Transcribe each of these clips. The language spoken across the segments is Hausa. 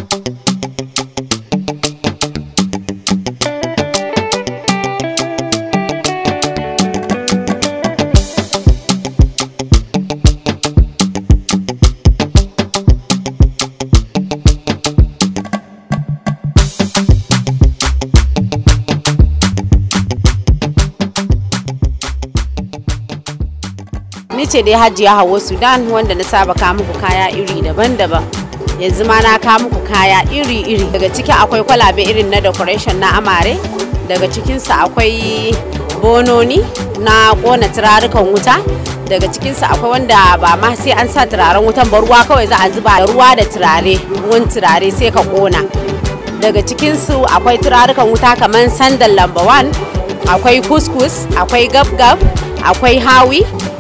ni ce dai hajiya hawa sudan wanda na saba kawo muku kaya iri daban-daban yanzu ma na kawo muku kaya iri-iri daga ciki akwai kwalabe irin na decoration na amare daga cikinsa akwai bononi na kona turarukan wuta daga cikinsa akwai wanda ba ma sai an sa turaren wutan ba ruwa kawai za a zuba da ruwa da turare ruwan turare sai ka kona daga cikinsu akwai turarukan wuta kamar sandal lamba 1 akwai kuskus akwai gab-gab akwai hawi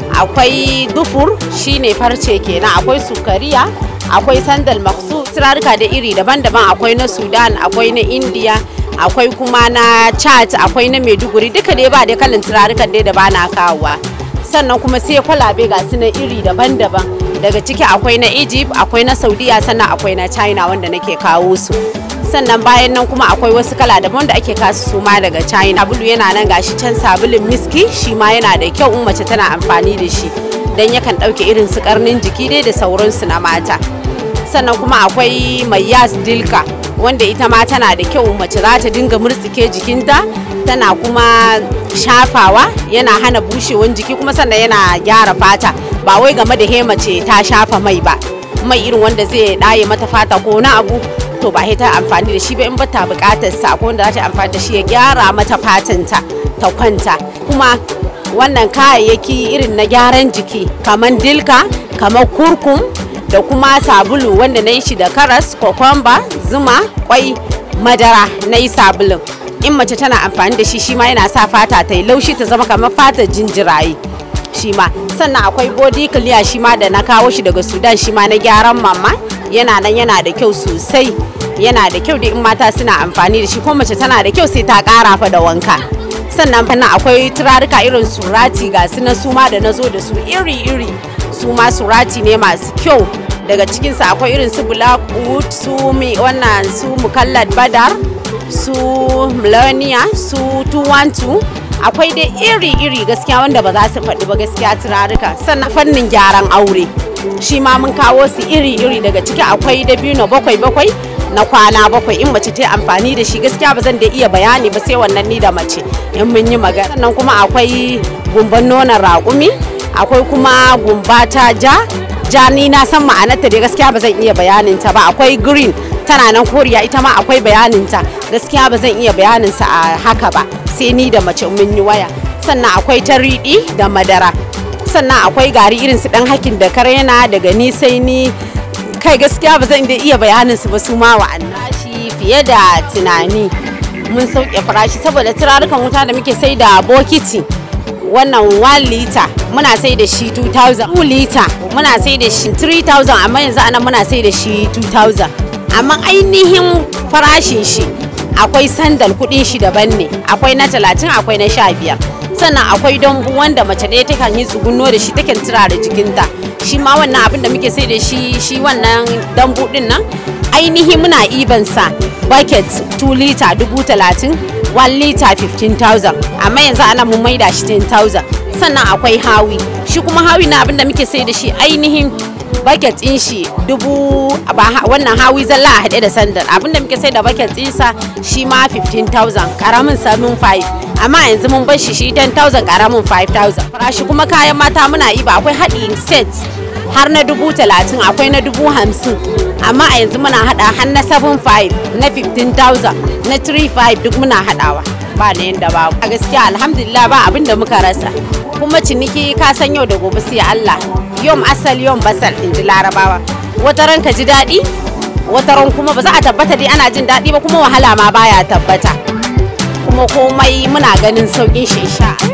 akwai dufur shine farce kenan akwai sukariya akwai sandal maksu turaruka da iri daban-daban akwai na sudan akwai na india akwai kuma na chat akwai na maiduguri duka dai ba dai kalan turarukan dai da ba na kawowa sannan kuma sai kwalabe ga su na iri daban-daban daga ciki akwai na egypt akwai na saudiya sannan akwai na china wanda nake kawo su sannan bayan nan kuma akwai wasu kala daban da ake kasu su ma daga china sabulu yana nan gashi can sabulun miski shi ma yana da kyau in mace tana amfani da shi dan yakan ɗauke irin su karnin jiki dai da sauransu na mata sannan kuma akwai mai yas dilka wanda ita ma tana da kyau mace za ta dinga murtsike jikinta tana kuma shafawa yana hana bushewan jiki kuma sannan yana gyara fata ba wai game da he mace ta shafa mai ba mai irin wanda zai ɗaye mata fata ko na abu to ba ta amfani da shi ba in ba ta bukatar sa ko wanda za ta amfani da shi ya gyara mata fatanta ta kwanta kuma wannan kayayyaki irin na gyaran jiki kamar dilka kamar kurkum da kuma sabulu wanda na yi shi da karas kokomba zuma kwai madara na yi sabulun in mace tana amfani da shi shi ma yana sa fata ta yi laushi ta zama kamar fatar jinjiraye shi ma sannan akwai body clear shi ma da na kawo shi daga sudan shi ma na gyaran mama yana nan yana da kyau sosai yana da kyau da in mata suna amfani da shi ko mace tana da kyau sai ta kara fa da wanka sannan fannin akwai turaruka irin surati ga su na suma da na zo da su iri-iri su ma surati ne masu kyau daga cikinsu akwai irin su blackwood su mi wannan su mukallad badar su millennia su 212 akwai dai iri-iri gaskiya wanda ba za su faɗi ba gaskiya turaruka sannan fannin gyaran aure shi ma mun kawo su iri-iri daga ciki akwai dabino bakwai-bakwai na kwana bakwai in mace ta yi amfani da shi gaskiya ba zan da iya bayani ba sai wannan ni da mace in mun yi magana sannan kuma akwai gumban nonon raƙumi akwai kuma gumba ta ja ja ni na san ma'anarta dai gaskiya ba zan iya bayanin ta ba akwai green tana nan koriya ita ma akwai bayanin ta gaskiya ba zan iya bayanin sa a haka ba sai ni da mace mun yi waya sannan akwai ta riɗi da madara sannan akwai gari irin su dan hakin da karena daga ni sai ni kai gaskiya ba zan iya bayanin su ba su ma wa'annan shi fiye da tunani mun sauke farashi saboda turarukan wuta da muke sai da bokiti wannan 1 liter muna sai da shi 2000 2 liter muna sai da shi 3000 amma yanzu anan muna sai da shi 2000 amma ainihin farashin shi akwai sandal kudin shi daban ne akwai na 30 akwai na 15 sannan akwai dambu wanda mace ɗaya takan yi tsugunno da shi takan turare jikinta shi ma wannan abin da muke sai da shi shi wannan dambu din nan ainihi muna iban sa bucket 2 liter dubu talatin 1 liter 15,000 amma yanzu ana mun maida shi 10,000 sannan akwai hawi shi kuma hawi na abin da muke sai da shi ainihin bucket din shi dubu wannan hawi zalla a haɗe da sandal abin da muke sai da bucket ɗinsa shi ma 15,000 karamin 7,500 amma yanzu mun bar shi shi 10,000 karamin 5,000 farashi kuma kayan mata muna iba akwai haɗin set har na dubu talatin akwai na dubu hamsin amma a yanzu muna haɗa har na 7,500 na 15,000 na 3,500 duk muna haɗawa ba na yanda ba a gaskiya alhamdulillah ba abin da muka rasa kuma ciniki ka san yau da gobe sai Allah yom asal yom basal in ji larabawa wata ran ka ji daɗi wata ran kuma ba za a tabbata dai ana jin daɗi ba kuma wahala ma baya tabbata kuma komai muna ganin sauƙin shi insha